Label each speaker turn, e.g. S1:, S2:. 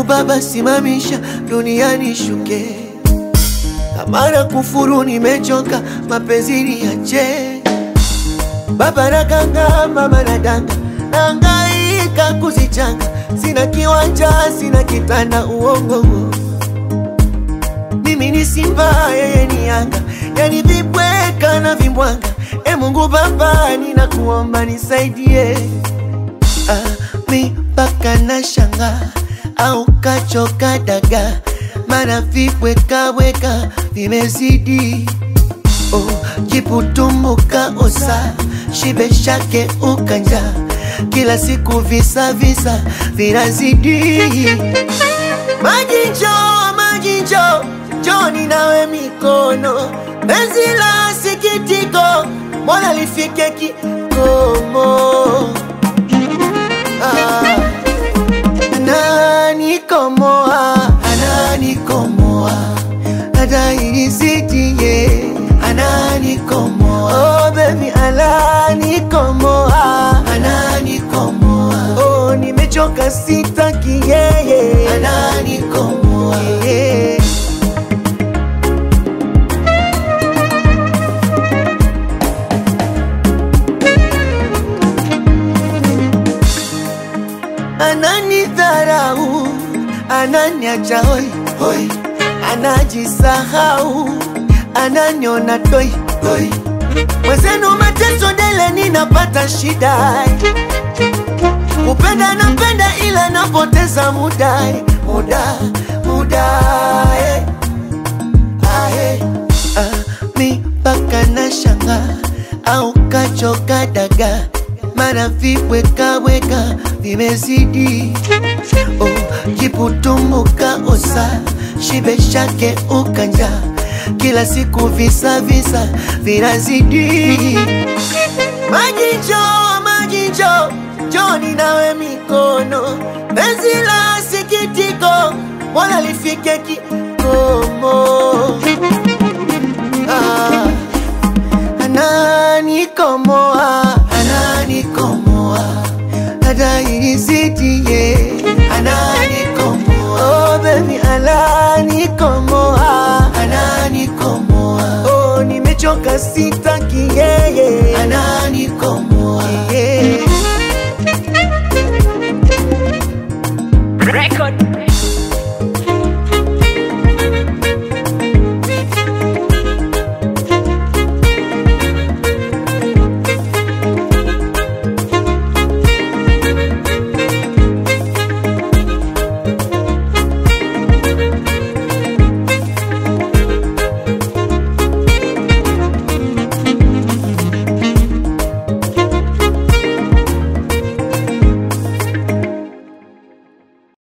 S1: Baba, simamisha duniani shuke, kama na kufuru nimechoka, mapenzi niache. Baba nakanga, mama nadanga, nahangaika kuzichanga, sina kiwanja, sina kitanda, uongo mimi ni Simba, yeye ni Yanga, yani vibweka na vimbwanga. E Mungu Baba, ninakuomba nisaidie. Ah, mi mpaka na shanga au kachoka daga, mana vibwekaweka vimezidi. Oh, jiputumbuka osa shibe shake ukanja, kila siku visa visa vinazidi. Maji njoo, maji njoo, njoni nawe mikono, penzi la sikitiko, mbona lifike kikomo? Ah, ananikomoa, ananikomoa, hata inisitiye, ananikomoa, oh baby, ananikomoa, ananikomoa, oh nimechoka, sitaki yeye, ananikomoa, yeah. ananidharau, ananiacha hoi hoi, anajisahau, ananiona toi toi. Mwenzenu mateso dele, ninapata shida, kupenda napenda, ila napoteza muda muda muda eh. Ah, eh. Ah, mi mpaka na shanga au kachoka daga mara vibwekaweka vimezidi. Oh, jiputumbuka osa shibe shake ukanja, kila siku visa visa vinazidi. Maji njoo, maji njoo, njoni nawe mikono, penzi la sikitiko, mbona lifike kikomo? Ah, ananikomoa, ananikomoa, hata inisitiye, ananikomoa, oh baby, ananikomoa, ananikomoa, oh nimechoka, sitaki yeye, ananikomoa, yeah.